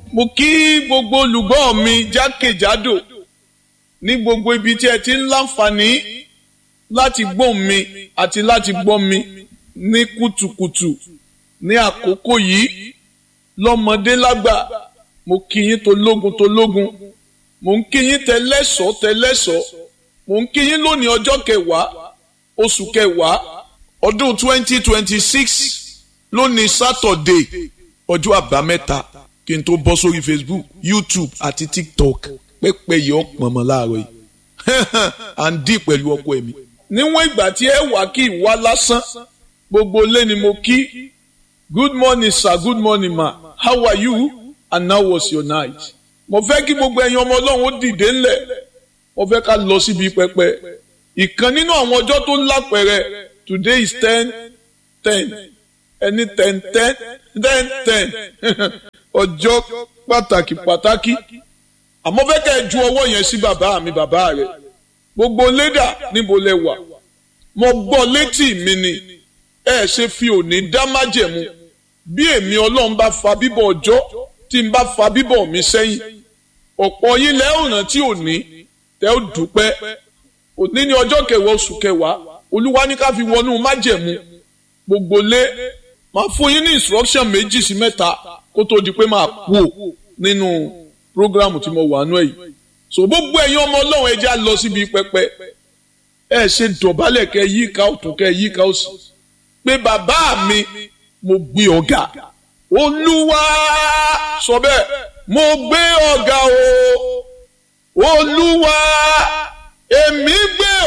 mo kí gbogbo olùgbọ́ mi jákèjádò ní gbogbo ibi tí ẹ ti ń láǹfààní láti gbọ́ mi àti láti gbọ́ mi ní kùtùkùtù ní àkókò yìí lọ́mọdé lágbà mo kí yín tológun tológun mo ń kí yín tẹlẹ́sọ̀ tẹlẹ́sọ̀ mo ń kí yín lónìí ọjọ́ kẹwàá oṣù kẹwàá ọdún twenty twenty six lónìí sátọ̀dé ọjọ́ àbámẹ́ta kí n tó bọ́ sórí facebook youtube àti tiktok pẹ́pẹ́ yìí ọ̀pọ̀ mọ́ láàárọ̀ yìí à ń dì pẹ̀lú ọkọ ẹ̀mí. níwọ̀n ìgbà tí ẹ wà kí ìwá lásán gbogbo ilé ni mo kí good morning sir good morning ma how are you and how was your night. mo fẹ́ kí gbogbo ẹ̀yin ọmọ ọlọ́run ó dìde ńlẹ̀ mo fẹ́ ká lọ síbi pẹpẹ ìkan nínú àwọn ọjọ́ tó lápẹẹrẹ today is ten ten ẹni ten ten ten ten ọjọ́ pàtàkì pàtàkì àmọ́ fẹ́ kẹ́ ẹ ju ọwọ́ yẹn sí bàbá mi bàbá rẹ̀ gbogbo lédà níbo lẹ wà mo gbọ́ létí mi ni ẹ ṣe fi òní dá májẹ̀mú bí èmi ọlọ́run bá fa bíbọ̀ ọjọ́ tí n bá fa bíbọ̀ mi sẹ́yìn ọ̀pọ̀ yín lẹ́ ọ̀ràn tí òní tẹ́ ó dúpẹ́ òní ní ọjọ́ kẹwàá oṣù kẹwàá olúwa ní ká fi wọnú májẹ̀mú gbogbo lé máa fún yín ní instruction méjì sí mẹ́ta kó tó di pé máa kú ò nínú programu tí mo wà nú ẹ̀ yìí so gbogbo ẹ̀yin ọmọ ọlọ́run ẹja lọ síbi pẹpẹ ẹ ṣe dọ̀bálẹ̀ kẹ yí ká ọ̀tún kẹ yí ká òsì pé bàbá mi mo gbé ọ̀gá olúwa sọ bẹ́ẹ̀ mo gbé ọ̀gá o olúwa èmi gbé